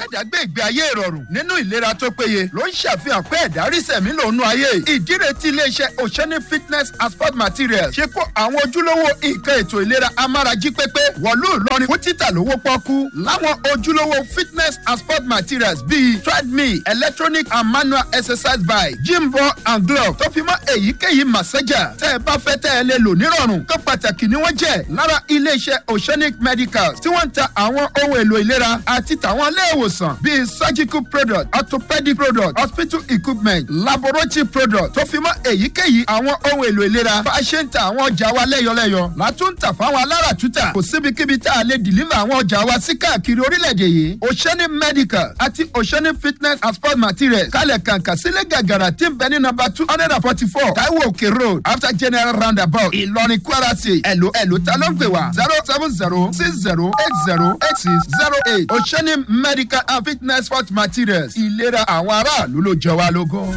ẹ̀dá gbé ìgbé ayé ìrọ̀rùn nínú ìlera tó péye ló ń ṣàfihàn pé ẹ̀dá rí sẹ̀mí lòún ayé ìdíre tí iléeṣẹ́ oceanic fitness and sport materials ṣe kó àwọn ojúlówó nǹkan ètò ìlera amárají pépé wọ̀lú ìlọrin fún títà lówó pọ́kú láwọn ojúlówó fitness and sport materials bíi treadmill electronic and manual exercise bike gym ball and glove tó fi mọ́ èyíkéyìí massager tẹ́ ẹ bá fẹ́ tẹ́ ẹ lè lò nírọ̀rùn tó pàtàkì ni wọ́n jẹ́ lára iléeṣẹ́ oceanic medicals tí wọ́n ń ta àwọn ohun èlò ìlera àti tàwọn ilé ìwòsàn bíi surgical product orthopedic product hospital equipment laboratory product tó fi mọ́ èyíkéyìí àwọn ohun èlò ìlera bá a ṣe ń ta àwọn ọjà wa lẹ́yọlẹ́yọ látún tà fáwọn alára tútà kò síbikíbi tá a lè deliver àwọn ọjà wa sí káàkiri orílẹ̀-èdè yìí oceanic medical àti oceanic fitness and sport materials kálẹ̀ kàǹkà sílẹ̀ gàgàrà tí ń bẹ ní nọmba two hundred and forty four taiwo òkè road after general roundabout ìlọrin kwara state ẹ̀lò ẹ̀lò ta ló ń pè wá zero seven zero six zero eight zero eight six zero eight oceanic medical and fitness sport materials ìlera àwọn aráàlú ló jẹ wá lógún.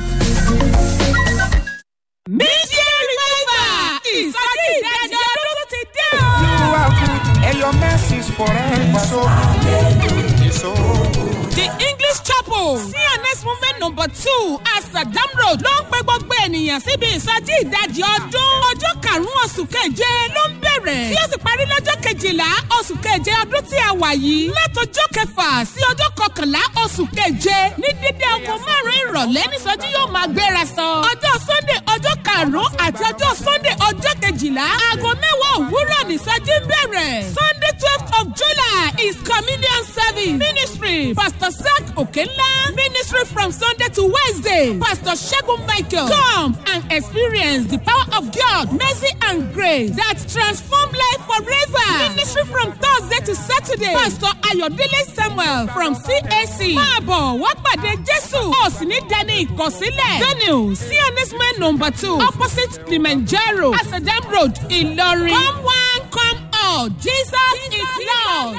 Media Revival ìsọjí ìdájọ́ ọdún ti dé o. You are good and your mercies forever. So, so The English Chapel CNS Movement number two Asadam Road ló ń pe gbogbo ènìyàn síbi ìsọjí ìdajì ọdún. Ọjọ́ karùn-ún oṣù keje ló ń bẹ̀rẹ̀. Tí ó sì parí lọ́jọ́ kejìlá oṣù keje ọdún tí a wà yìí. Látọjọ́ kẹfà sí ọjọ́ kọkànlá oṣù keje ní dídé aago márùn-ún ìrọ̀lẹ́ nísọjí yóò máa gbéra sọ. Ọjọ́ Sunday ọjọ́ karùn-ún àti ọjọ́ Sunday ọjọ́ kejìlá. Aago mẹ́wàá òwúrọ̀ nísọjí ń bẹ̀rẹ̀. Sunday twelfth of July is communion service ministry. Pastor Zach Okenla ministry from Sunday to Wednesday. Pastor Shegun Michael come and experience the power of God, mercy and grace that transform life forever. Ministry from Thursday to Saturday. Pastor Ayodele Samuel from CAC. Máa bọ̀ wá pàdé Jésù. Ó sì ní dání ìkọ̀sílẹ̀. Venue CNS man number two opposite Kilimanjaro Asadam Road Ìlọrin. Come one come all Jesus, is Lord.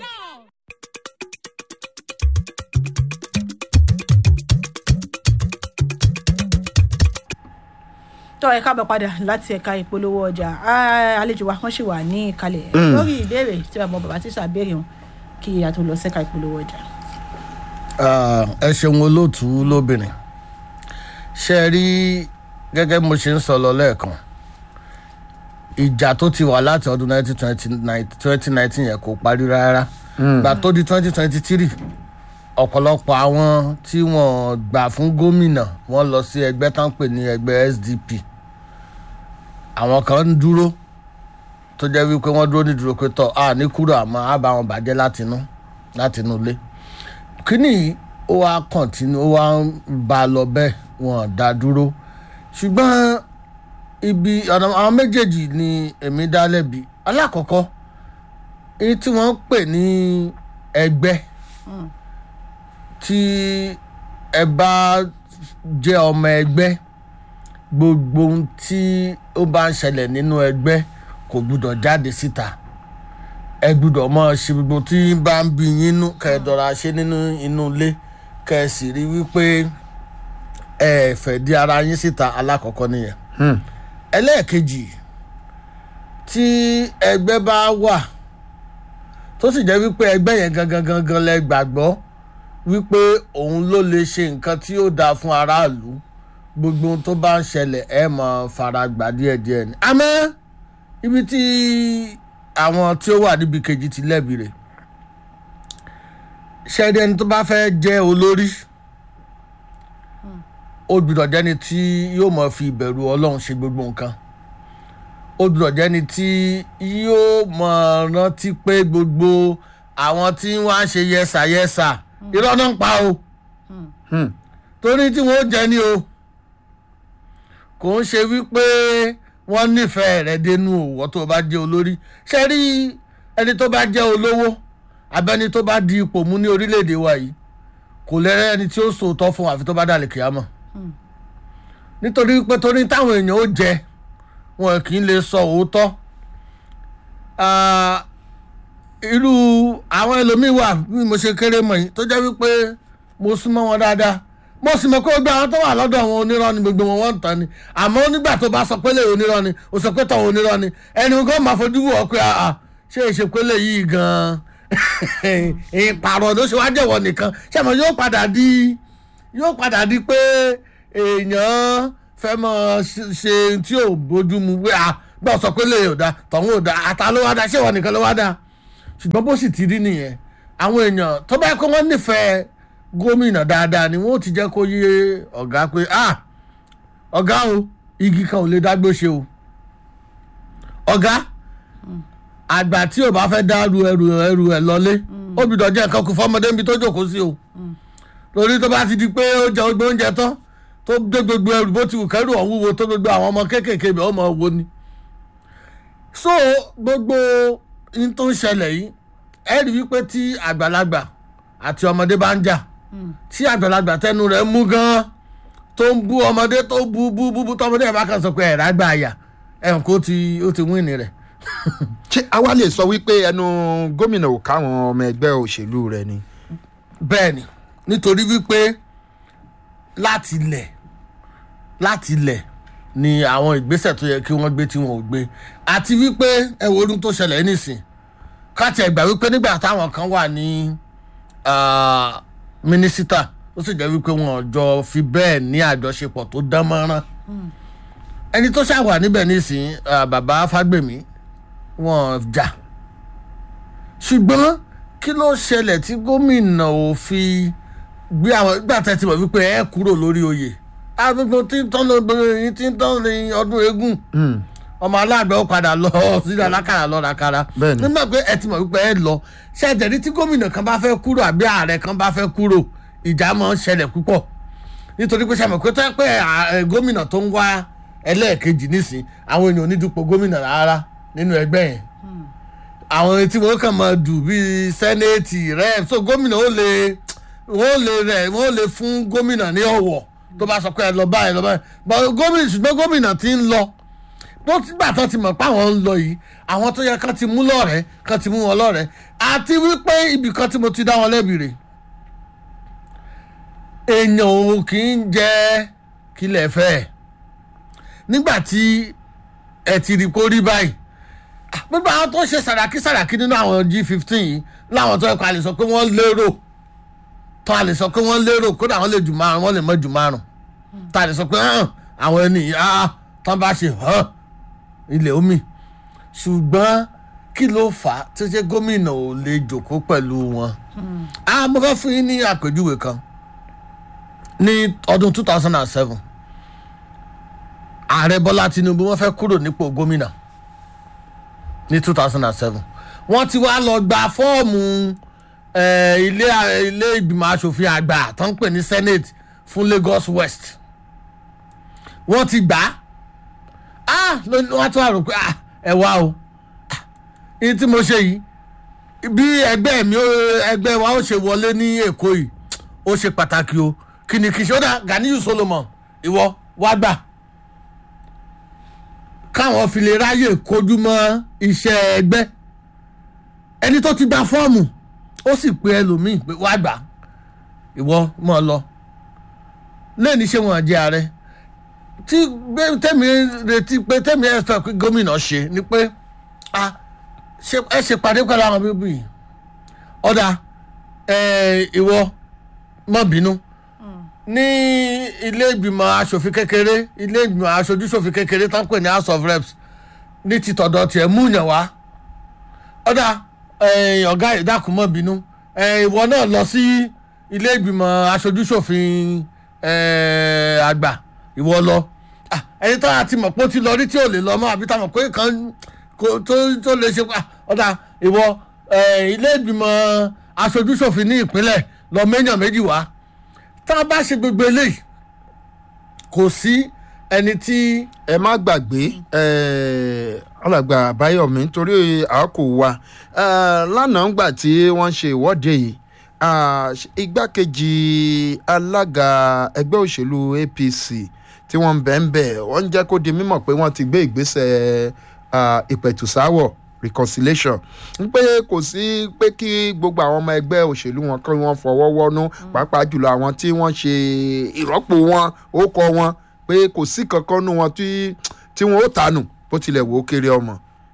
tọ́ ẹ káàbọ̀ padà láti ẹ̀ka ìpolówó ọjà Ah, àlejò wa kan ṣì wà ní ìkàlẹ̀ lórí ìbéèrè tí bàbá bàbá tíṣà béèrè wọn kí a tó lọ sẹ́ka ìpolówó ọjà. Ah, ẹ ṣeun olóòtú lóbìnrin ṣe rí gẹ́gẹ́ bí mo ṣe ń sọ lọ lẹ́ẹ̀kan ìjà tó ti wà láti ọdún 2019 yẹn kò parí rárá gbà tó di 2023 ọ̀pọ̀lọpọ̀ àwọn tí wọ́n gbà fún gómìnà wọ́n lọ sí ẹgbẹ́ tá ń pè ní ẹgbẹ́ sdp àwọn kan ń dúró tó jẹ́ wípé wọ́n dúró ní dúró pé tọ́ a ní kúrò àmọ́ a bá wọn bàjẹ́ látinú látinú ilé kíní yìí ó wá kọ̀ntínú ó wá ń ba lọ bẹ́ẹ̀ wọn dá dúró ṣùgbọ́n ibi ọ̀nà àwọn méjèèjì ni èmi dá lẹ́bi alákọ̀ọ́kọ́ èyí tí wọ́n ń pè ní ẹgbẹ́ tí ẹ bá jẹ́ ọmọ ẹgbẹ́ gbogbo ohun tí ó bá ń ṣẹlẹ̀ nínú ẹgbẹ́ kò gbúdọ̀ jáde síta ẹ gbúdọ̀ mọ̀ ṣe gbogbo tí bá ń bí yín nú kẹ́ ẹ dọ̀ra ṣe nínú inú ilé kẹ́ ẹ sì rí wípé ẹ fẹ́ di ara yín síta alákọ̀ọ́kọ́ nìyẹn ẹlẹ́ẹ̀kejì tí ẹgbẹ́ bá wà tó sì jẹ́ wípé ẹgbẹ́ yẹn gangan gangan lẹ gbàgbọ́ wípé òun ló lè ṣe nǹkan tí ó dáa fún aráàlú gbogbo ohun tó bá ń ṣẹlẹ̀ ẹ mọ̀ fara gbà díẹ̀díẹ̀ ni àmọ́ ibi tí àwọn tí ó wà níbi kejì ti lẹ́bi rẹ̀ ṣẹ́ni ẹni tó bá fẹ́ jẹ́ olórí ó gbúdọ̀ jẹ́ni tí yóò mọ̀ fi ìbẹ̀rù ọlọ́run ṣe gbogbo nǹkan ó gbúdọ̀ jẹ́ni tí yóò mọ̀ rántí pé gbogbo àwọn tí wọ́n á ṣe yẹsà yẹsà irọ́ náà ń pa o torí tí wọ́n ó jẹ́ ni o kò ń ṣe wípé wọ́n nífẹ̀ẹ́ rẹ̀ dénú òwò tó bá jẹ́ olórí ṣe rí ẹni tó bá jẹ́ olówó abẹ́ni tó bá di ipò mú ní orílẹ̀-èdè wa yìí kò lẹ́rẹ́ ẹni tí ó sòótọ́ fún àfi tó bá dàlẹ̀ kìámọ̀ nítorí pé torí táwọn èèyàn ó jẹ wọn kì í lè sọ òótọ́ Ah, irú àwọn ẹlòmíín wà bí mo ṣe kéré mọ̀ yìí tó jẹ́ wípé mo súnmọ́ wọn dáadáa mo sì mọ̀ pé gbogbo àwọn tó wà lọ́dọ̀ àwọn onírọ́ ni gbogbo wọn wọ́n ń tán ni àmọ́ nígbà tó bá sọ pé lè onírọ́ ni o sọ pé tọ̀ onírọ́ ni ẹni kan máa fojú wò ó pé àà ṣé ìṣepélé yìí gan-an ìpààrọ̀ ló ṣe wá jẹ̀wọ̀ nìkan ṣẹ́mo yóò padà di yóò padà di pé èèyàn fẹ́ mọ ṣe tí ò bójú mu pé à gbọ́ sọ pé lè ò da tọ̀hún ò da àtà ló wá da ṣé ìwọ nìkan ló wá da ṣùgbọ́n bó sì ti rí nìyẹn àwọn èèyàn tó bá yẹ kó wọ́n nífẹ̀ẹ́ gómìnà dáadáa ni wọ́n ti jẹ́ kó yé ọ̀gá pé ah ọ̀gá o igi kan ò lè dágbó ṣe o ọ̀gá àgbà tí ò bá fẹ́ dárú ẹrù ẹrù ẹ̀ lọlé óbì dọ̀jẹ́ nǹkan kù fọmọdé níbi tó jókòó sí o lórí tó bá ti di pé ó jẹ ogbó oúnjẹ tán tó gbé gbogbo ẹrù bó ti wù kẹrù ọ̀hún wo tó gbogbo àwọn ọmọ kéékèèké bẹ̀ ọmọ wo ni. so gbogbo in tó ń ṣẹlẹ̀ yìí ẹ rí wípé tí àgbàlagbà àti ọmọdé bá ń jà tí àgbàlagbà tẹnu rẹ̀ mú gan-an tó ń bú ọmọdé tó bú bú bú bú tọmọdé ẹ̀ bá kàn sọ pé ẹ̀rá gbà àyà ẹ̀ kó ti ó ti wíìnì rẹ̀ ṣé àwa lè sọ wípé ẹnu gómìnà ò káwọn ọmọ ẹgbẹ́ òṣèlú rẹ ni. bẹ́ẹ̀ ni nítorí wípé láti lẹ̀ láti lẹ̀ ni àwọn ìgbésẹ̀ tó yẹ kí wọ́n gbé tí wọ́n ò gbé àti wípé ẹ wo orun tó ṣẹlẹ̀ nísìn káàtì ẹ̀gbà wípé nígbà táwọn kan wà ní ah, mínísítà ó sì jẹ́ wípé wọn ò jọ fi bẹ́ẹ̀ ní àjọṣepọ̀ tó dán mọ́rán ẹni tó ṣàwà níbẹ̀ nísìn ah, bàbá fágbèmí wọn jà ṣùgbọ́n kí ló ṣẹlẹ̀ tí gómìnà ò fi gbé àwọn ìgbà tẹ́ ti mọ̀ wípé ẹ kúrò lórí oyè agbègbè tí ń tán lóbìnrin tí ń tán ní ọdún eégún ọmọ aláàgbẹ̀ ó padà lọ sílẹ̀ alákàrà lọ ràkàrà Bẹ́ẹ̀ni. nígbà pé ẹ ti mọ̀ wípé ẹ lọ ṣe ẹ̀jẹ̀rí tí gómìnà kan bá fẹ́ kúrò àbí ààrẹ kan bá fẹ́ kúrò ìjà máa ń ṣẹlẹ̀ púpọ̀ nítorí pé sàmì pé tó yẹ pé à- ẹ, gómìnà tó ń wá ẹlẹ́ẹ̀kejì nísìn àwọn èèyàn onídùúpọ̀ gómìnà rárá nínú ẹgbẹ́ yẹn àwọn tí wọ́n kàn máa dù bíi sẹ́nẹ́ẹ̀tì rẹ̀ so gómìnà ó lè wọ́n lè rẹ̀ wọ́n lè fún gómìnà ní ọ̀wọ̀ tó bá sọ pé ẹ lọ báyìí lọ báyìí but gómìnà ṣùgbọ́n gómìnà ti ń lọ bó ti gbà tán ti mọ̀ pé àwọn ń lọ yìí àwọn tó yẹ kán ti mú lọ́rẹ̀ẹ́ kán ti mú wọn lọ́rẹ̀ẹ́ àti wípé ibì kan tí mo ti dá wọn lẹ́bi rè èèyàn ò kì í jẹ́ kílẹ̀ fẹ́ ẹ̀ nígbà tí ẹ ti rí kó rí báyìí gbogbo àwọn tó ṣe sàràkí sàràkí nínú àwọn g fifteen yìí láwọn tó yẹ kó a lè sọ pé wọ́n lérò tó a lè sọ pé wọ́n lérò kódà wọ́n lè jù márùn wọ́n lè mọ́ jù márùn tó a lè sọ pé hàn àwọn ẹni yìí ah tán bá ṣe hàn ilẹ̀ omi ṣùgbọ́n kí ló fà á tó ṣe gómìnà ò lè jòkó pẹ̀lú wọn. ah mo fẹ́ fún yín ní àpèjúwe kan ní ọdún two thousand and seven ààrẹ bọ́lá tinubu wọ́n fẹ́ kúrò nípò gómìnà ní two thousand and seven wọ́n ti wá lọ gba fọ́ọ̀mù eh, ilé ilé ìgbìmọ̀ asòfin àgbà tó ń pè ní senate fún lagos west wọ́n ti gbà á ah ló- wọ́n tún wá rò pé ah ẹ wá o Ah, èyí tí mo ṣe yìí bí ẹgbẹ́ mi ó- ẹgbẹ́ wa ó ṣe wọlé ní èkó yìí ó ṣe pàtàkì o kí ni kì í ṣe ó dà ganiyu solomon ìwọ wá gbà káwọn fi lè ráyè kojú mọ́ iṣẹ́ ẹgbẹ́ ẹni tó ti gba fọ́ọ̀mù ó sì pe ẹlòmíì pé wá gbà ìwọ mọ́ ọ lọ lẹ́ni ṣé wọn jẹ́ ààrẹ tí gbé- tẹ́mi retí pé tẹ́mi ẹ̀ sọ pé gómìnà ṣe ni pé ah, ṣe- ẹ ṣe pàdé pẹ̀lú àwọn bíbí yìí ọ̀dà ẹ̀, ìwọ mọ́ bínú ní ilé ìgbìmọ̀ asòfin kékeré ilé ìgbìmọ̀ aṣojúṣòfin kékeré tó ń pè ní house of reps ní ti tọ̀dọ̀ tiẹ̀ mú yàn wá ọ̀dà eh, ọ̀gá ìdákùnmọ́ bínú eh, ìwọ náà lọ sí ilé ìgbìmọ̀ aṣojúṣòfin eh, àgbà ìwọ lọ Ah, ẹni tó àti mọ̀ pé ó ti lọ rí tí ò lè lọ mọ́ àbí táwọn pé kan kò- tó tó lè ṣe pa ọ̀dà ìwọ eh, ilé ìgbìmọ̀ aṣojúṣòfin ní ìpínlẹ̀ lọ méjàn méjì wá tá a bá ṣe gbogbo eléyìí kò sí ẹni tí ẹ má gbàgbé eh, alàgbà àbáyọmí nítorí àákò wa eh, lánàá ngbà tí wọ́n ṣe ìwọ́de yìí ah, igbákejì alága ẹgbẹ́ òṣèlú apc tí wọ́n ń bẹ̀ ń bẹ̀ wọ́n ń jẹ́ kó di mímọ̀ pé wọ́n ti gbé ìgbésẹ̀ ah, ìpẹ̀tùsáwọ̀ reconciliation ń pé kò sí pé kí gbogbo àwọn ọmọ ẹgbẹ́ òṣèlú wọn kí wọ́n fọwọ́ wọ́nú pàápàá jùlọ àwọn tí wọ́n ṣe ìrọ́pò wọn ó kọ wọn pé kò sí kankan nú wọn tí tí wọn ó tànù bó tilẹ̀ wò ó kéré ọmọ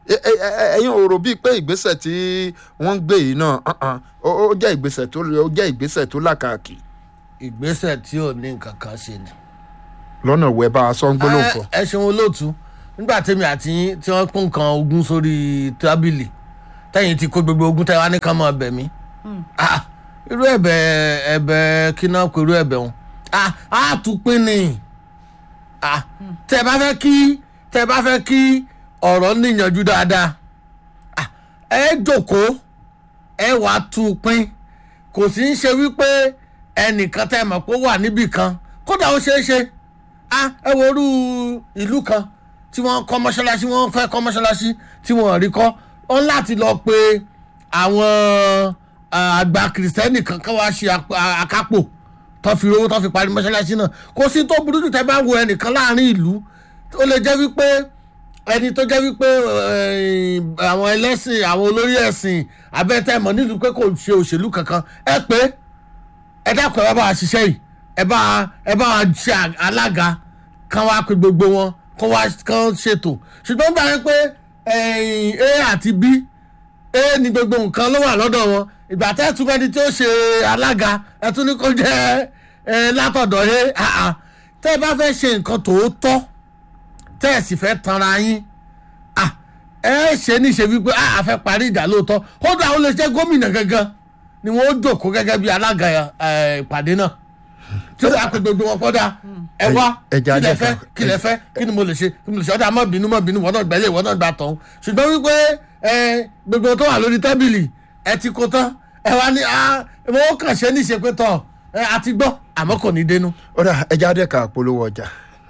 ẹ- ẹ- ẹ- ẹ̀yin ò rò bíi pé ìgbésẹ̀ tí wọ́n ń gbé yìí náà uh-uh, ó ó jẹ́ ìgbésẹ̀ tó ó jẹ́ ìgbésẹ̀ tó làkàkì ìgbésẹ̀ tí ò ní nǹkan kan ṣe ni. lọ́nà ìwẹ́ bá a sọ ń gbólóhùn ẹ fọ. ẹ ṣeun olóòtú nígbà tèmi àti yín tí wọ́n pín nǹkan ogun sórí tábìlì tẹ́yìn ti kó gbogbo ogun tẹ́wá ní ká máa bẹ̀ mí. Ah, irú ẹ̀bẹ̀ ẹ̀bẹ̀ kí náà pé irú ẹ̀bẹ̀ wọn Ah, á tún pín ni Ah, tẹ́ bá fẹ́ kí tẹ́ bá fẹ́ kí ọ̀rọ̀ níyànjú dáadáa Ah, ẹ jókòó ẹ wàá tún pín kò sí ń ṣe wípé ẹnìkan tẹ́ mọ̀ pé ó wà níbì kan kódà ó ṣeé ṣe ah ẹ wo orú ìlú kan tí wọ́n kọ́ mọ́ṣáláṣí wọ́n fẹ́ kọ́ mọ́ṣáláṣí tí wọ́n rí kọ́ wọ́n láti lọ pe àwọn ah, àgbà kìrìsìtẹ́nì kan ká wá ṣe ap- a- akápò tó fi owó tó fi parí mọ́ṣáláṣí náà kò sí tó burú jù tẹ́ bá wo ẹnìkan láàrin ìlú ó lè jẹ́ wípé ẹni tó jẹ́ wípé eh, àwọn ẹlẹ́sìn àwọn olórí ẹ̀sìn abẹ́tẹ̀mọ́ nílùú pé kò ṣe òṣèlú kankan ẹ pé ẹ dákun ẹ bá bá wa ṣiṣẹ́ yìí ẹ bá ẹ bá wa ṣe à- alága kan wá pé gbogbo wọn kó wá kán ṣètò ṣùgbọ́n bá yẹ pé ẹ̀yìn a àti b a ní gbogbo nǹkan ló wà lọ́dọ̀ wọn ìgbà tẹ́ ẹ tún fẹ́ni tí ó ṣe alága ẹ tún ní kó jẹ́ ẹ látọ̀dọ̀ ẹ àà tẹ́ ẹ bá fẹ́ ṣe nǹkan tòótọ́ tẹ́ ẹ sì fẹ́ tanra yín ah, ẹ ṣe níṣe wípé a fẹ́ parí ìjà lóòótọ́ kódà ó lè jẹ́ gómìnà gangan ni wọ́n ó jókòó gẹ́gẹ́ bí alága ẹ, ìpàdé náà tí ó wàá pe gbogbo wọn kọ́dà ẹ wá ẹ kí jẹ́ lẹ ajẹ́ fẹ́ kan. kí lẹ fẹ́ kí ni mo lè ṣe kí ni mo lè ṣe ọ̀dà mọ́ bínú mọ́ bínú wọ́n náà gbẹ́lẹ̀ wọ́n náà gbà tán ṣùgbọ́n wípé ẹ gbogbo tó wà lórí tábìlì ẹ ti kó tán ẹ wá ní ah mo kàn ṣe ní ìṣe pé tán ẹ àti gbọ́ àmọ́ kò ní dénú. ó dà ẹja adẹ́ka polówó ọjà.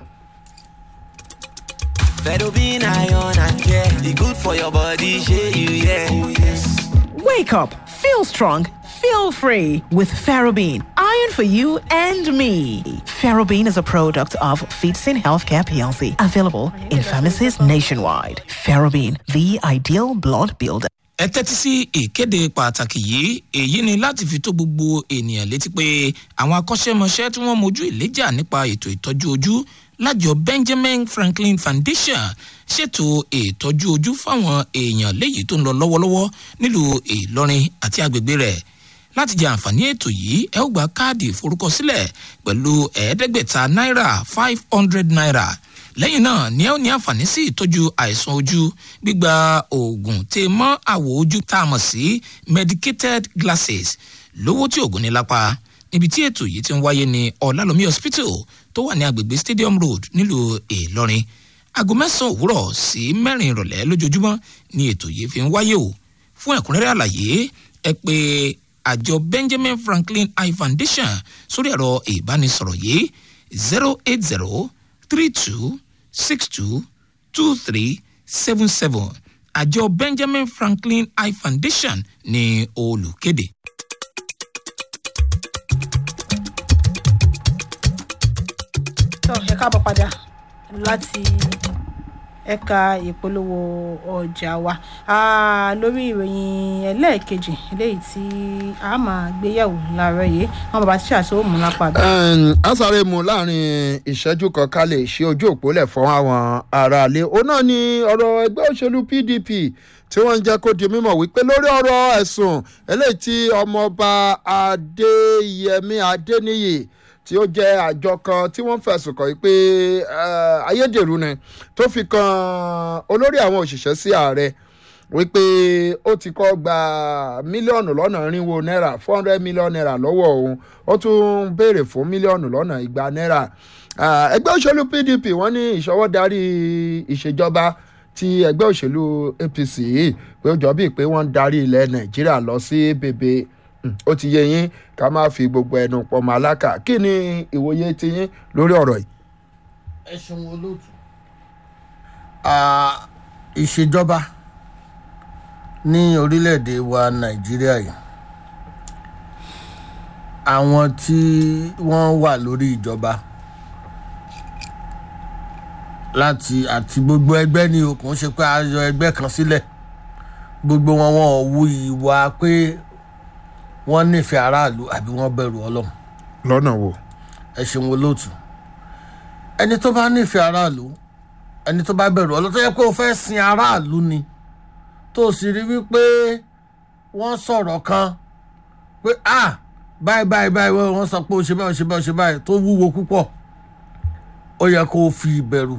Fedobin iron and care. The good for your body, share you, yeah. Wake up, feel strong, feel free with Ferrobin. Iron for you and me. Ferrobin is a product of Feetsin Healthcare PLC, available in pharmacies nationwide. Ferrobin, the ideal blood builder. ẹ tẹ́tí sí ìkéde pàtàkì yìí èyí ni láti fi tó gbogbo ènìyàn létí pé àwọn akọ́ṣẹ́mọṣẹ́ tí wọ́n mojú ìléjà nípa ètò ìtọ́jú ojú lájọ benjamin franklin foundation ṣètò ìtọ́jú ojú fáwọn èèyàn léyìí tó ń lọ lọ́wọ́lọ́wọ́ nílùú ìlọrin àti agbègbè rẹ̀ láti jẹ àǹfààní ètò yìí ẹ ó gba káàdì ìforúkọsílẹ̀ pẹ̀lú ẹ̀ẹ́dẹ́gbẹ̀ta náírà five hundred naira lẹ́yìn náà ni ẹ ó ní àǹfààní sí ìtọ́jú àìsàn ojú gbígba oògùn tè mọ́ àwọ̀ ojú tá a mọ̀ sí medicated glasses lówó tí oògùn ní lápá níbi tí ètò yìí ti ń wáyé ní ọ̀làlómi hospital tó wà ní agbègbè stadium road nílùú ìlọrin aago mẹ́sàn-án òwúrọ̀ sí mẹ́rin ìrọ̀lẹ́ lójoojúmọ́ ni ètò yìí fi ń wáyé o fún ẹ̀kúnrẹ́rẹ́ àlàyé ẹ pé àjọ benjamin franklin eye foundation sórí ẹ̀rọ ìbánisọ̀rọ̀ yìí zero eight zero three two six two two three seven seven àjọ benjamin franklin eye foundation ní olùkéde. tó ẹ káàbọ̀ padà láti ẹ̀ka ìpolówó ọjà wa Ah, lórí ìròyìn ẹlẹ́ẹ̀kejì eléyìí tí a máa gbéyẹ̀wò láàárọ̀ yìí wọn bàbá tíṣà tó mú lápá bẹ́ẹ̀. a sáré mu láàrin ìṣẹ́jú kan ká lè ṣe ojú òpó lẹ̀ fún àwọn aráalé òun náà ni ọ̀rọ̀ ẹgbẹ́ òṣèlú pdp tí wọ́n ń jẹ́ kó di mímọ̀ wípé lórí ọ̀rọ̀ ẹ̀sùn eléyìí tí ọmọọba adéyẹmí adéníyì tí ó jẹ́ àjọ kan tí wọ́n fẹ̀sùn kàn wípé eh, ayédèrú ni tó fi kan olórí àwọn òṣìṣẹ́ sí ààrẹ wípé ó ti kọ́ gba mílíọ̀nù lọ́nà irinwó náírà four hundred million naira lọ́wọ́ òun ó tún béèrè fún mílíọ̀nù lọ́nà igba náírà Ah, ẹgbẹ́ òṣèlú pdp wọ́n ní ìṣọwọ́ darí ìṣèjọba ti ẹgbẹ́ òṣèlú apc yìí pé ó jọ bíi pé wọ́n ń darí ilẹ̀ nàìjíríà lọ sí bèbè Mm, ó ti yé yín ká má fi gbogbo ẹnu pọ̀ mọ́ aláka kí ni ìwòye ti yín lórí ọ̀rọ̀ yìí. ẹ ṣeun olóòtú. Ah, ìṣèjọba ní orílẹ̀-èdè wa nàìjíríà yìí àwọn tí wọ́n wà lórí ìjọba láti àti gbogbo ẹgbẹ́ ni o kò ń ṣe pé a yọ ẹgbẹ́ kan sílẹ̀ gbogbo wọn wọn ò wu ìwà pé wọ́n nífẹ̀ẹ́ aráàlú àbí wọ́n bẹ̀rù ọlọ́run lọ́nà wo. ẹ ṣeun olóòtú ẹni tó bá nífẹ̀ẹ́ aráàlú ẹni tó bá bẹ̀rù ọlọ́run tó yẹ pé o fẹ́ sin aráàlú ni tó sì rí wípé wọ́n sọ̀rọ̀ kan pé ah báyìí báyìí báyìí wọ́n sọ pé ó ṣe báyìí ó ṣe báyìí ó ṣe báyìí tó wúwo púpọ̀ ó yẹ kó o fi ìbẹ̀rù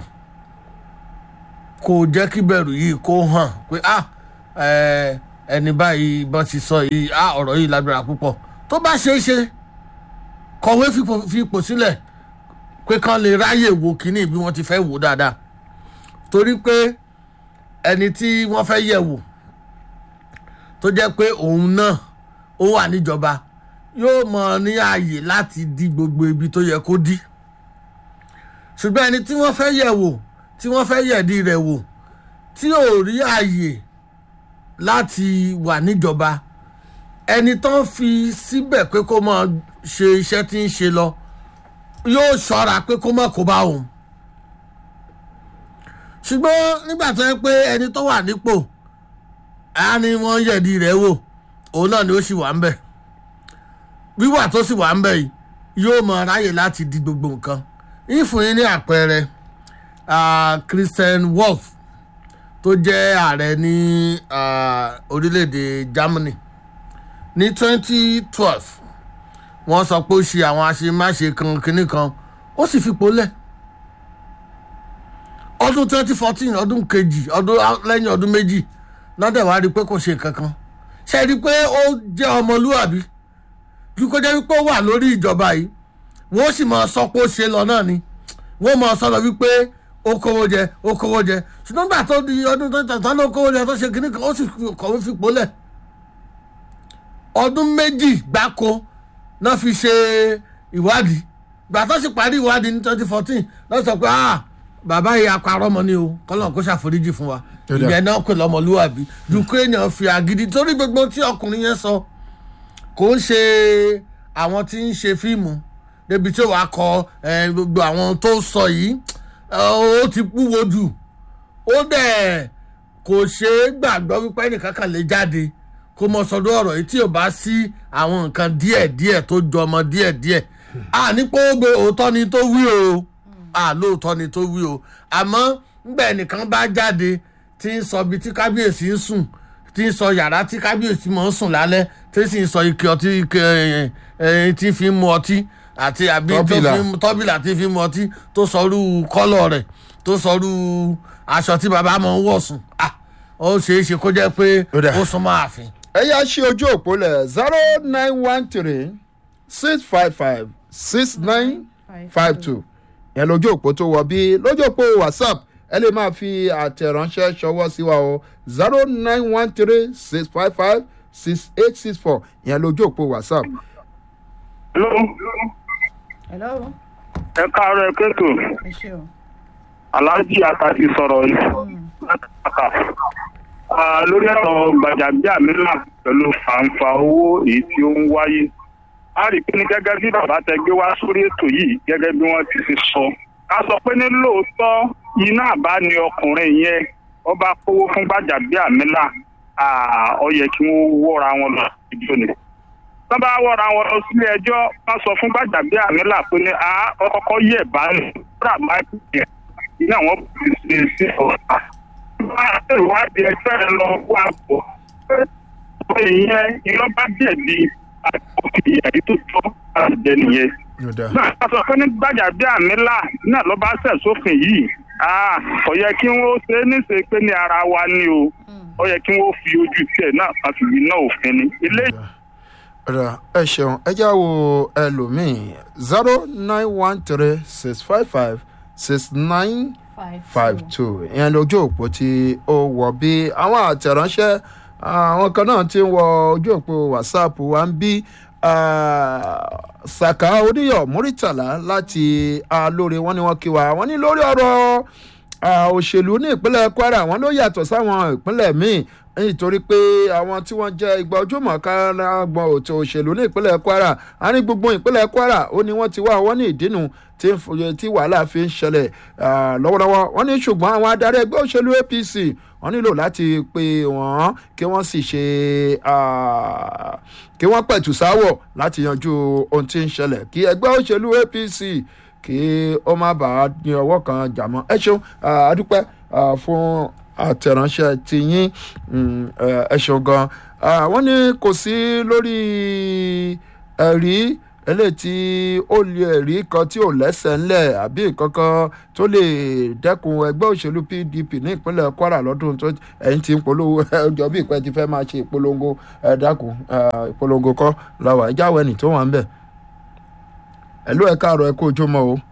kó o jẹ́ kí ìbẹ̀rù yìí kó hàn pé ah ẹ, ẹni báyìí bọ́n ti sọ yìí ah ọ̀rọ̀ yìí lágbára púpọ̀ tó bá ṣeé ṣe kọ̀wé fipò- fi ipò sílẹ̀ pé kán lè ráyè wo kínní bí wọ́n ti fẹ́ wò dáadáa torí pé ẹni tí wọ́n fẹ́ yẹ̀ wò tó jẹ́ pé òun náà ó wà níjọba yóò mọ̀ ní ààyè láti di gbogbo ibi tó yẹ kó dí ṣùgbọ́n ẹni tí wọ́n fẹ́ yẹ̀ wò tí wọ́n fẹ́ yẹ̀dí rẹ̀ wò tí ò rí ààyè láti wà níjọba ẹni tó ń fi síbẹ̀ pé kó máa ṣe iṣẹ́ tí ń ṣe lọ yóò ṣọ́ra pé kó má kó bá òun ṣùgbọ́n nígbà tó yẹ pé ẹni tó wà nípò á ní wọ́n yẹ̀dí rẹ̀ wò òun náà ni ó sì wà ń bẹ̀ wíwà tó sì wà ń bẹ̀ yìí yóò mọ ráyè láti di gbogbo nǹkan ìfún yín ní àpẹẹrẹ ah, Christian Wolf tó jẹ́ ààrẹ ní ah, orílẹ̀-èdè Germany ní twenty twelve wọ́n sọ pé ó ṣe àwọn àṣemáṣe kan kínní kan ó sì fipò lẹ̀ ọdún twenty fourteen ọdún kejì ọdún lẹ́yìn ọdún méjì lọ́dẹ̀ wá rí i pé kò ṣe nǹkan kan ṣe rí i pé ó jẹ́ ọmọlúwàbí ju kó jẹ́ wípé ó wà lórí ìjọba yìí wọ́n sì máa sọ pé ó ṣe lọ náà ni wọ́n máa sọ lọ wípé ó kówó jẹ ó kówó jẹ ṣùgbọ́n gbà tó di ọdún tó ń tàn tán ló kówó jẹ tó ṣe kínní kan ó sì kọ̀wé fipò lẹ̀ ọdún méjì gbáko náà fi ṣe ìwádìí gbà tó sì parí ìwádìí ní twenty fourteen lọ́ọ́ sọ pé ah bàbá yìí apárọ́ mọ́ ni o kọ́lọ́n kó ṣàforíjì fún wa Dáadáa. ìyẹn náà pè lọ́mọlúwàbí ju kéèyàn fi àgídí torí gbogbo tí ọkùnrin yẹn sọ kò ń ṣe àwọn tí ń ṣe fíìmù débi tí wàá kọ eh, gbogbo àwọn tó sọ yìí eh, ó ti púwo jù ó dẹ̀ kò ṣe é gbàgbọ́ wípé ẹnìkan kan lè jáde kó mọ sọdún ọ̀rọ̀ yìí tí ò bá sí àwọn nǹkan díẹ̀díẹ̀ tó jọmọ díẹ̀díẹ̀ à ní pé ó gbé òótọ́ ni tó wí o à lóòótọ́ ni tó wí o àmọ́ ńgbà ẹnìkan bá jáde tí ń sọ ibi tí kábíyèsí ń sùn tí ń sọ yàrá tí kábíyèsí mọ̀ ń sùn lálẹ́ tí sì ń sọ ike ọtí ike ẹ, ẹ, tí fi ń mu ọtí àti àbí tó Tọ́bìlà. fi ń tọ́bìlà tí fi ń mu ọtí tó sọrú kọ́lọ̀ rẹ̀ tó sọrú aṣọ tí bàbá mọ̀ ń wọ̀ sùn ah ó ṣeé ṣe kó jẹ́ pé Ó dà. ó súnmọ́ ààfin. ẹ yá ṣí ojú òpó lẹ̀ zero nine one three six five five six nine five two yẹn lójú òpó tó wọ bí lójú òpó whatsapp ẹ lè máa fi àtẹ̀ránṣẹ́ ṣọwọ́ sí wa o zero nine one three six five five six eight six four yẹn lójú òpó whatsapp. Hello, hello ẹ káàárọ̀ ẹ kéètò ẹ ṣe o. aláàjì àtàtì sọ̀rọ̀ yìí látàkà Ah, lórí ọ̀rọ̀ gbàjàgbéàmílà pẹ̀lú fàǹfà owó èyí tí ó ń wáyé a rí i pé ní gẹ́gẹ́ bí bàbá tẹ gbé wá sórí ètò yìí gẹ́gẹ́ bí wọ́n ti fi sọ a sọ pé ní lóòótọ́ iná àbá ni ọkùnrin yẹn ó bá kówó fún gbàjàgbéàmílà Ah, ó yẹ kí wọ́n wọ́ra wọn lọ ìjọ ni tọ́ bá wọ́ra wọn lọ sílé ẹjọ́ wọ́n sọ fún gbàjàgbéàmílà pé ní a ọkọ̀ yẹ̀ bá ní kúrà bá yẹ ní àwọn ti ṣe sí ọ̀tá. Bá ìwádìí ẹgbẹ́ rẹ lọ wá bọ̀. Pé ìyẹn iná bá jẹ̀bi àti ẹ̀rí tó tọ́ láti jẹ nìyẹn. Náà a sọ pé ní gbàjàgbéàmílà náà ló bá ṣẹ̀ sófin yìí. Ah, Ó yẹ kí wọ́n ṣe é níṣe pé ní ara wa ni o. Ó yẹ kí wọ́n fi ojú tiẹ̀ náà máa fi iná òfin ni. Ilé ọ̀rọ̀ ẹ ṣeun ẹ já wo ẹlòmíì zero nine one three six five five six nine five two ìyẹn lójú òpó tí ó wọ bí àwọn àtẹ̀ránṣẹ́ àwọn kan náà ti ń wọ ojú òpó whatsapp wa ń bí saka oníyọ̀ muritala láti alóore wọn ni wọ́n kí wa wọ́n ní lórí ọ̀rọ̀ ah, òṣèlú ní ìpínlẹ̀ kwara wọn ló yàtọ̀ sáwọn ìpínlẹ̀ míì nítorí pé àwọn tí wọ́n jẹ́ ìgbà ojúmọ̀ kárágbọ̀n òtò òṣèlú ní ìpínlẹ̀ kwara a ní gbogbo ìpínlẹ̀ kwara ó ní wọ́n ti wá wọ́n ní ìdínú tí ń fòye tí wàhálà fi ń ṣẹlẹ̀ ah, lọ́wọ́lọ́wọ́ wọ́n ní ṣùgbọ́n àwọn adarí ẹgbẹ́ òṣèlú apc wọ́n nílò láti pe wọ́n kí wọ́n sì ṣe ah, kí wọ́n pẹ̀tù sáwọ̀ láti yanjú ohun tí ń ṣẹlẹ̀ kí ẹgbẹ́ òṣèlú apc kí ó má bàa ní ọwọ́ kan jà mọ́ ẹ ṣeun ah, a dúpẹ́ ah, fún àtẹ̀ránṣẹ́ ti yín mm, ẹ ẹ ṣeun gan Ah, wọ́n ní kò sí lórí ẹ̀rí eléyìí tí ó lè ẹ̀rí kan tí ò lẹ́sẹ̀ ńlẹ̀ àbí kankan tó lè dẹ́kun ẹgbẹ́ òṣèlú pdp ní ìpínlẹ̀ kwara lọ́dún tó ẹ̀yìn tí ń polówó ọjọ́ bí ìpẹ́ ti fẹ́ máa ṣe ìpolongo ẹ̀ dákun ah, ìpolongo kọ́ lọ́wọ́ ẹ̀já wẹ̀nì tó wà ń bẹ̀ ẹ̀lú ẹ̀ káàárọ̀ ẹ̀ kó ojúmọ́ o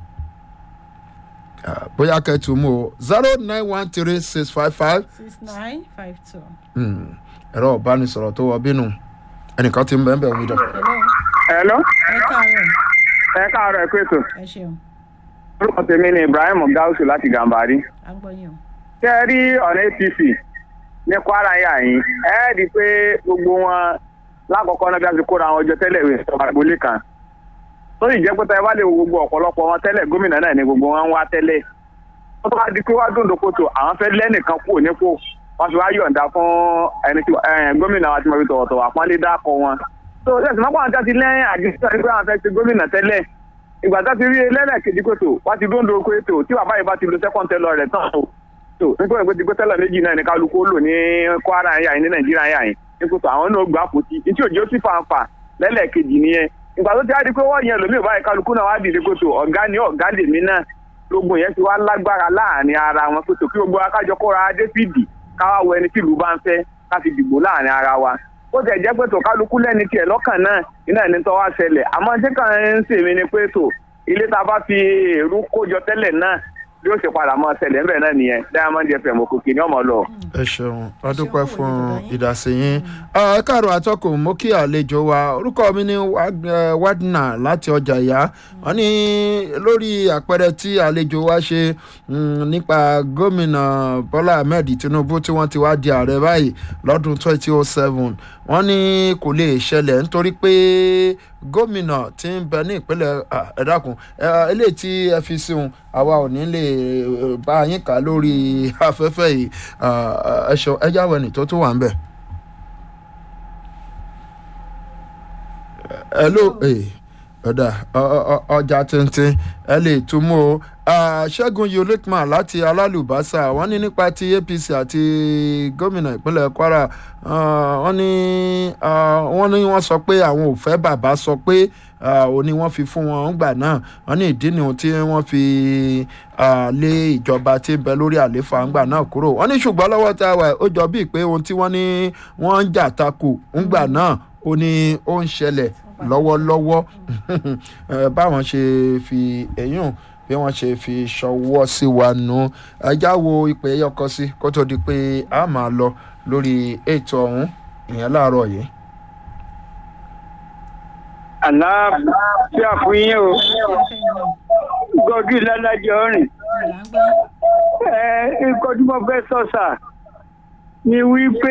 Ah, bóyá kẹ́tù mú o zero nine one three six five five six nine five two. ẹ̀rọ ìbánisọ̀rọ̀ tó wọ bínú ẹnìkan ti ń bẹ́ẹ̀ bẹ́ẹ̀ wí dọ̀. hello hello ẹ káàárọ̀ ẹ káàárọ̀ ẹ kú ètò ẹ ṣeun orúkọ tèmi ni ibrahim gausu láti gàmbàrí à ń gbọ́ yín o. tẹ́ ẹ rí ọ̀nà apc ní kwara yà yín ẹ ẹ́ di pé gbogbo wọn lákọ̀ọ́kọ́ náà bí a ti kóra àwọn ọjọ́ tẹ́lẹ̀ ìwé ìjọba ìgbólé kan tó sì jẹ́ pé tẹ́ ẹ bá lè wo gbogbo ọ̀pọ̀lọpọ̀ wọn tẹ́lẹ̀ gómìnà náà ni gbogbo wọn ń wá tẹ́lẹ̀ wọ́n tó wá di pé wá dòdò kòtò àwọn fẹ́ lẹ́nìkan kúrò nípò wọ́n fi wá yọ̀ǹda fún ẹni tí eh, gómìnà wa ti mọ̀ fi tọ̀wọ̀tọ̀wọ̀ àpọ́nlé dákọ̀ wọn. tó o ṣẹ̀sìn mọ́kànlá tí a ti lẹ́yìn àdìsí àti pé àwọn fẹ́ ti gómìnà tẹ́lẹ̀ ìgbà tá a ti rí ẹlẹ́lẹ́kejì kòtò wá ti dóńdó kòtò tí bàbá yìí bá ti lo second tẹ́lọ̀ rẹ̀ tán o tó nítorí pé ti gbé tẹ́lọ̀ méjì náà ní kálukú ó lò ní kwara yà yín ní nàìjíríà yà yín ní kòtò àwọn náà gbà kò tí tí òjò sì fàǹfà lẹ́lẹ́kejì nìyẹn ìgbà tó ti á di pé wọ́n yẹn lòmíì báyìí kálukú náà wá dìde kòtò ọ̀gá ni ọ̀gá lèmi náà lógun yẹn ti wá lágbára láàrin ara wọn kòtò kí gbogbo akájọ kóra dépìdì káwá wọ ẹni tí ìlú bá ń fẹ́ ká fi dìbò láàrin ara wa ó tẹ̀ jẹ́ pé tó kálukú lẹ́ni tiẹ̀ lọ́kàn náà iná ẹni tó wá ṣẹlẹ̀ àmọ́ tí kàn ń sèmi ni pé tó ilé tá a bá fi èrú kójọ tẹ́lẹ̀ náà bí ó ṣe padà mọ́ ṣẹlẹ̀ ńbẹ̀ náà nìyẹn diamond fm òkùnkùn ní ọmọ lọ. ẹ ṣeun ọdúpẹ́ fún ìdásí yín ẹ káàrọ̀ àtọkùn mú kí àlejò wa orúkọ mi ní wadna láti ọjà ìyá wọn ní lórí àpẹẹrẹ tí àlejò wa ṣe mm, nípa gómìnà bọ́lá ahmed tinubu tí wọ́n ti wá di ààrẹ báyìí lọ́dún twenty oh seven wọ́n ní kò lè ṣẹlẹ̀ nítorí pé gómìnà tí ń bẹ ní ìpínlẹ̀ ah, ẹ dákun ẹ, eléyìí tí ẹ fi sí un àwa ò ní lè eh, bá yín kà lórí afẹ́fẹ́ yìí ah, ẹ ṣeun ẹ jáwé ní tó tún wà ń bẹ̀. ẹ ló ọ̀dà ọjà tuntun ẹ lè tún mú o Ah, ṣẹ́gun yolikman láti alálùbásà wọ́n ní nípa ti apc àti gómìnà ìpínlẹ̀ kwara ah, wọ́n ní ah, wọ́n ní wọ́n sọ pé àwọn ò fẹ́ bàbá sọ pé ah, òní wọ́n fi fún wọn gbà náà wọ́n ní ìdí nìyẹn tí wọ́n fi ah, lé ìjọba tí ń bẹ lórí àléfà ńgbà náà kúrò wọ́n ní ṣùgbọ́n lọ́wọ́ tá a wà ó jọ bíi pé ohun tí wọ́n ní wọ́n ń jà takò ńgbà náà ó ní ó ń ṣẹlẹ̀ lọ́wọ́lọ́wọ́ Eh, báwọn ṣe fi èyún bí wọ́n ṣe fi ṣọwọ́ sí wa nù ẹjá wo ìpè ẹyọkọ sí kó tó di pé a máa lọ lórí ètò ọ̀hún ìyẹn láàárọ̀ yìí. àlàáfíà fún yín o gọdú lálàjọ rìn ẹ nǹkan tí mo fẹ́ sọ sà ni wípé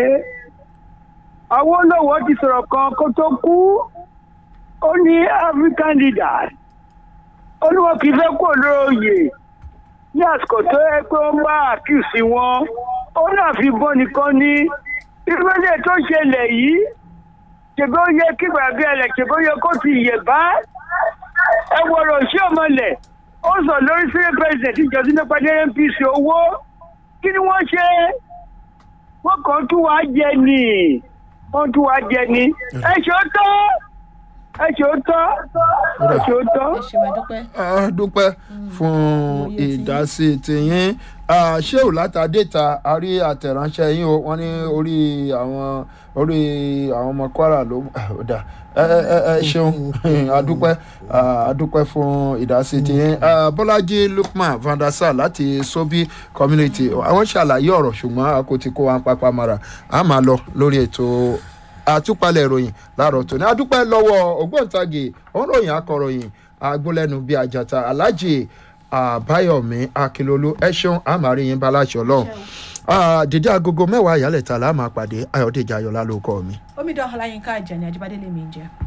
awolowo ti sọ̀rọ̀ kan kó tó kú ó ní african leaders olúwo kì í fẹ́ kó lóòyè ní àsìkò tó yẹ pé ó ń bá àkíyèsí wọn ó náà fi bọ́ nìkan ní ìrẹ́lẹ̀ tó ṣẹlẹ̀ yìí ṣèbí ó yẹ kí gbàgbé ẹlẹ ṣèbí ó yẹ kó ti yẹ bá ẹ wọ̀rọ̀ sí ọmọlẹ̀ ó sọ lórí sílẹ̀ president ìjọsìn nípa dé npc owó kí ni wọ́n ṣe wọ́n kàn tún wá jẹ ni wọ́n tún wá jẹ ni ẹ ṣe ó tọ́ ẹ ṣe ó tọ́ ẹ ṣe ó tọ́. ẹ ṣe wá dúpẹ́. a dúpẹ́ fún ìdásí tìyín ṣéù látàdéta a rí àtẹ̀ránṣẹ́ yín o wọ́n ní orí àwọn orí àwọn ọmọ kwara ló dà ẹ ẹ ẹ ṣeun adúpẹ́ adúpẹ́ fún ìdásí tìyín bọ́lájí lukman vandasa láti sobi community àwọn ṣàlàyé ọ̀rọ̀ ṣùgbọ́n a kò ti kó wa pápá mara a máa lọ lórí ètò àtúpalẹ̀ ìròyìn láàárọ̀ tòní adúpẹ́ lọ́wọ́ ògbóǹtagì òǹròyìn akọ̀ròyìn agbólẹ́nu bíi àjàtà alájì àbáyọ̀mí akilolu ẹ ṣeun àmàríyìn baláṣọ lọ́hùn dídí agogo mẹ́wàá ìyálẹ̀ta la máa pàdé ayọ̀dèjì ayọ̀lá ló kọ́ mi. omidan ọláyínká àjàní ajíbádé lèmi ń jẹ.